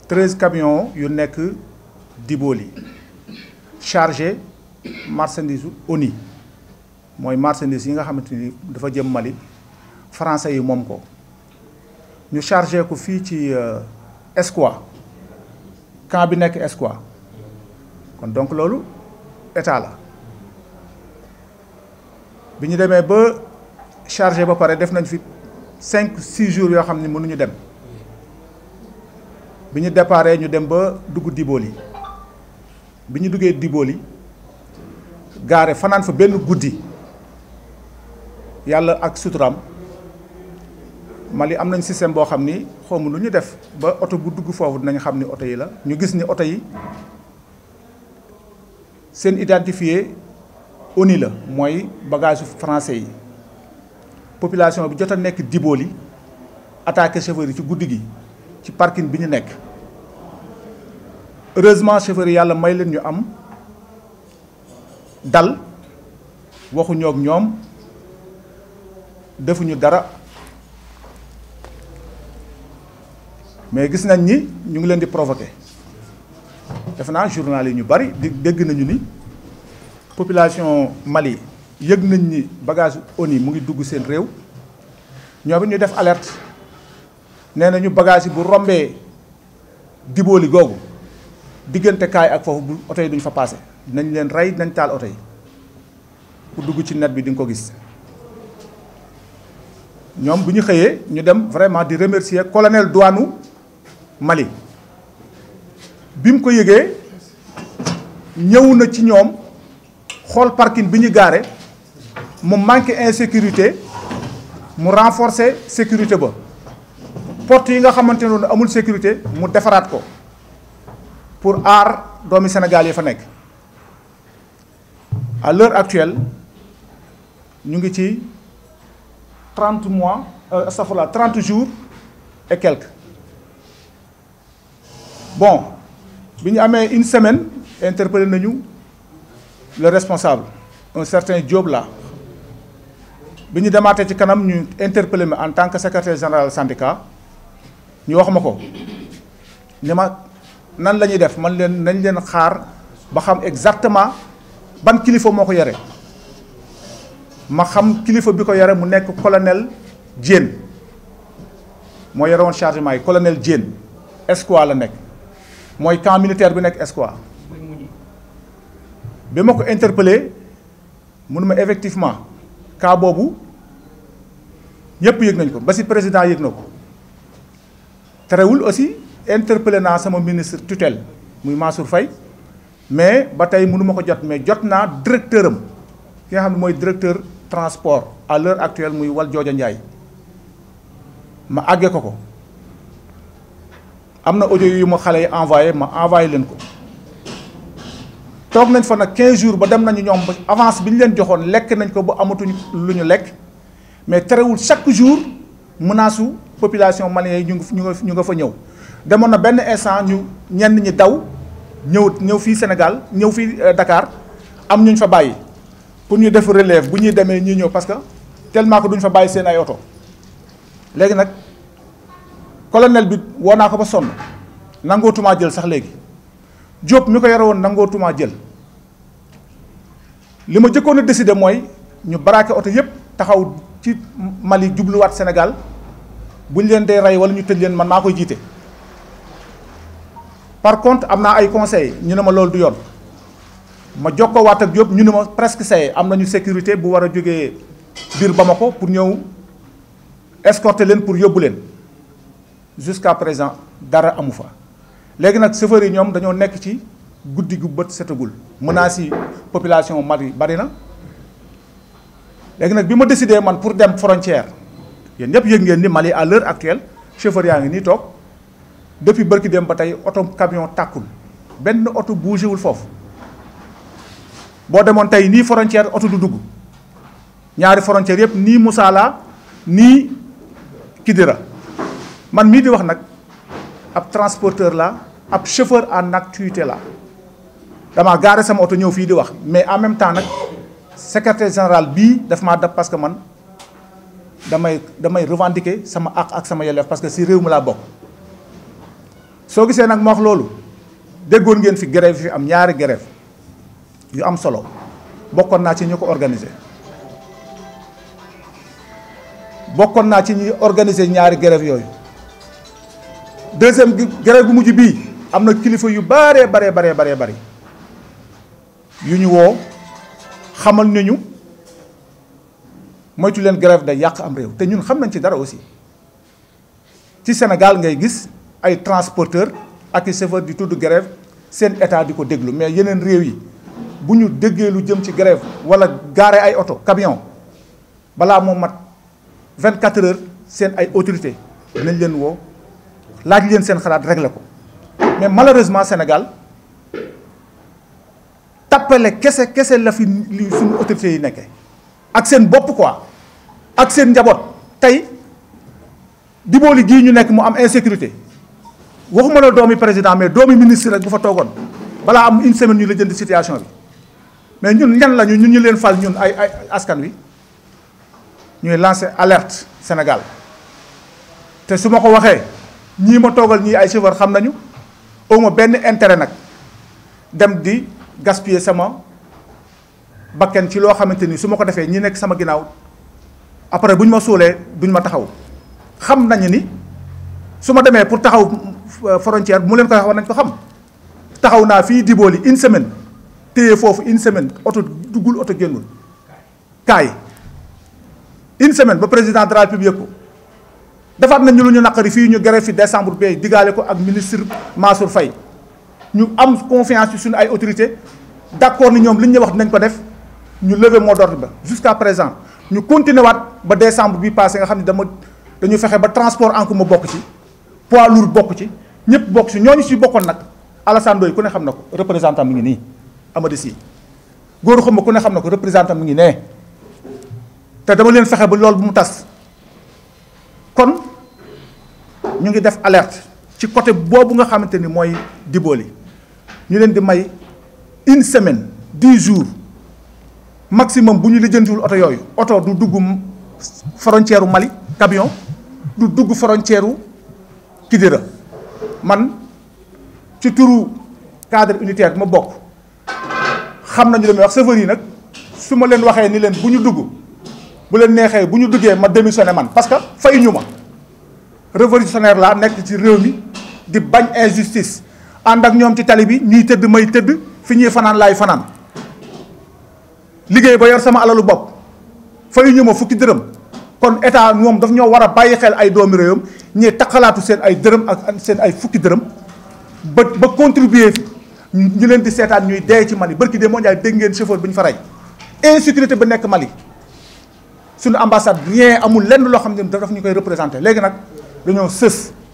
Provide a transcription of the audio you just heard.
treize camions yu nekk Diboli chargé marchandise ONI mooy marchandise yi nga xamante ni dafa jëm Mali français yi moom ko ñu chargé ko fii ci Espoir camp bi nekk Espoir kon donc loolu état la bi ñu demee ba chargé ba pare def nañ fi cinq six jours yoo xam ne mënuñu dem bi ñu déparé ñu dem ba dugg Diboli bi ñu duggee Diboli gaare fanaan fa benn guddi yàlla ak suturaam Mali am nañ système boo xam ni xawma lu ñu def ba oto bu dugg foofu dinañ xam ni oto yi la ñu gis ni oto yi seen identifié ONU la mooy bagage français yi population bi jot a nekk Diboli attaqué chauffeur yi ci guddi gi ci parking bi ñu nekk heureusement chauffeur yi yàlla may leen ñu am dal waxuñoo ak ñoom defuñu dara mais gis nañ ni ñu ngi leen di provoquer defe naa journal yi ñu bari di dégg nañu ni population Mali yëg nañ ni bagage ONU mu ngi dugg seen réew ñoom it ñu def alerte nee nañu bagage yi bu rombee Diboli googu diggante kaay ak foofu bu oto yi duñ fa passé dinañ leen rey dinañ taal oto yi ku dugg ci net bi di nga ko gis ñoom bu ñu xëyee ñu dem vraiment di remercier colonel douane Mali bi mu ko yëgee ñëw na ci ñoom xool parking bi ñu gaare mu manqué insécurité mu renforcer sécurité ba porte yi nga xamante ne amul sécurité mu defaraat ko pour aar doomi Sénégal yi fa nekk à l'heure actuelle ñu ngi ci trente mois astafurlah trente jours et quelques bon bi ñu amee une semaine interpellé nañu le responsable un certain Diop là bi ñu demaatee ci kanam ñu interpellé ma en tant que secrétaire général syndicat ñu wax ma ko ni ma nan la ñuy def man leen nañ leen xaar ba xam exactement ban kilifa moo ko yore ma xam kilifa bi ko yore mu nekk colonel Diène moo yore woon chargement yi colonel Diène Espoir la nekk mooy camp militaire bi nekk Espoir bi ma ko interpellé mënu ma effectivement cas boobu ñëpp yëg nañ ko ba si président yëg na ko terewul aussi interpellé naa sama ministre tutelle muy Mansour Faye mais ba tey mënu ma ko jot mais jot naa directeur am ki nga xam ne mooy directeur transport à l'heure actuelle muy wal jooja Ndiaye ma àggee ko ko am na audio yu ma xale yi envoyé ma envoyé leen ko toog nañ fa nag 15 jours ba dem nañu ñoom ba avance bi ñu leen joxoon lekk nañ ko ba amatuñ lu ñu lekk mais terewul chaque jour menace su population malienne yi ñu ngi ñu nga ñu nga fa ñëw demoon na benn instant ñu ñenn ñi daw ñëw ñëw fii Sénégal ñëw fii Dakar am ñu ñu fa bàyyi pour ñu def relève bu ñuy demee ñuy ñëw parce que tellement que duñ fa bàyyi seen ay oto léegi nag colonel bi woo naa ko ba sonn nangootumaa jël sax léegi Diop mi ko yore woon nangootumaa jël li ma jëkkoon a décidé mooy ñu baraake oto yépp taxaw ci Mali jubluwaat Sénégal bu ñu leen dee rey wala ñu tëj leen man maa koy jiite par contre am naa ay conseils ñu ne ma loolu du yoon ma jokkoo waat ak Diop ñu ne ma presque say am nañu sécurité bu war a jógee biir Bamako pour ñëw escorter leen pour yóbbu leen jusqu'à présent dara amu fa léegi nag chauffeurs yi ñoom dañoo nekk ci guddi gu bët setagul menaces yi population Mali bari na léegi nag bi ma décidé man pour dem frontière yéen ñëpp yëg ngeen ni Mali à l'heure actuelle chauffeur yaa ngi nii toog depuis bërki dem ba tey oto camion tàkkul benn oto bougé wul foofu boo demoon tey nii frontière oto du dugg ñaari frontière yëpp nii Moussala nii Kidira man mii di wax nag ab transporteur la ab chauffeur en activité la dama gaare sama oto ñëw fii di wax mais en même temps nag secrétaire général bii daf maa dab parce que man damay damay revendiquer sama àq ak sama yelleef parce que si réew mi laa bokk soo gisee nag ma wax loolu déggoon ngeen fi grève fi am ñaari grève yu am solo bokkoon naa ci ñu ko organiser bokkoon naa ci ñuy organiser ñaari grève yooyu deuxième grève bu mujj bii am na kilifa yu baree baree baree baree bari yu ñu woo xamal nañu moytu leen grève day yàq am réew te ñun xam nañ ci dara aussi ci Sénégal ngay gis ay transporteur ak i chauffeur di tudd grève seen état di ko déglu mais yeneen réew yi bu ñu déggee lu jëm ci grève wala gaare ay oto camion balaa moo mat 24 heures seen ay autorité dinañ leen woo laaj leen seen xalaat régler ko mais malheureusement Sénégal tappale kese kese la fi li suñu autorités yi nekkee ak seen bopp quoi ak seen njaboot tey dibooli gii ñu nekk mu am insécurité waxuma la doomi président mais doomi ministre rek bu fa toogoon balaa am une semaine ñu la jënd situation bi mais ñun ñan lañu ñun ñu leen fal ñun ay ay askan wi ñuy lancer alerte Sénégal te su ma ko waxee ñii ma toogal ñii ay chauffeur xam nañu awma benn intérêt nag dem di gaspiller sama bakken ci loo xamante ni su ma ko defee ñi nekk sama ginnaaw après bu ñu ma suulee duñ ma taxaw xam nañu ni su ma demee pour taxaw frontière bu mu leen koy wax war nañ ko xam taxaw naa fii Diboli une semaine téye foofu une semaine oto duggul oto génnul kaay une semaine ba président de la République ko defaat nañ ñu lu ñu naqari fii ñu grève fi décembre bee digaale ko ak ministre Mansour Faye ñu am confiance ci suñu ay autorité d'accord ni ñoom li ñu wax dinañ ko def ñu lever mot d'ordre ba jusqu'à présent ñu continuer waat ba décembre bi passé nga xam ne dama dañu fexe ba transport en commun bokk ci poids lourd bokk ci ñëpp bokk ci ñooñu ci bokkoon nag Alassane Ndoye ku ne xam na ko représentant mi ngi nii Amady Sy góor xam ku ne xam na ko représentant mi ngi nee te dama leen fexe ba loolu bu mu tas kon ñu ngi def alerte ci côté boobu nga xamante ni mooy Diboli ñu leen di may une semaine dix jours maximum bu ñu lijjantiwul oto yooyu oto du dugg frontière u Mali camion du dugg frontière u Kidira man ci turu cadre unitaire bi ma bokk xam nañu li may wax chauffeur yi nag su ma leen waxee ni leen bu ñu dugg bu leen neexee bu ñu duggee ma démissionné man parce que fay ñu ma révolutionnaire laa nekk ci réew mi di bañ injustice ànd ak ñoom ci tali bi ñuy tëdd may tëdd fi ñuy fanaan laay fanaan liggéey ba yor sama alalu bopp fay ñu ma fukki dërëm kon état moom daf ñoo war a bàyyi xel ay doomi réewam ñee taxalaatu seen ay dërëm ak seen ay fukki dërëm ba ba contribuer ñu leen di seetaan ñuy dee ci Mali barki de moo njaay dégg ngeen chauffeur bi ñu fa rey insécurité ba nekk Mali suñu ambassade rien amul lenn loo xam ne daf ñu koy représenté léegi nag dañoo sës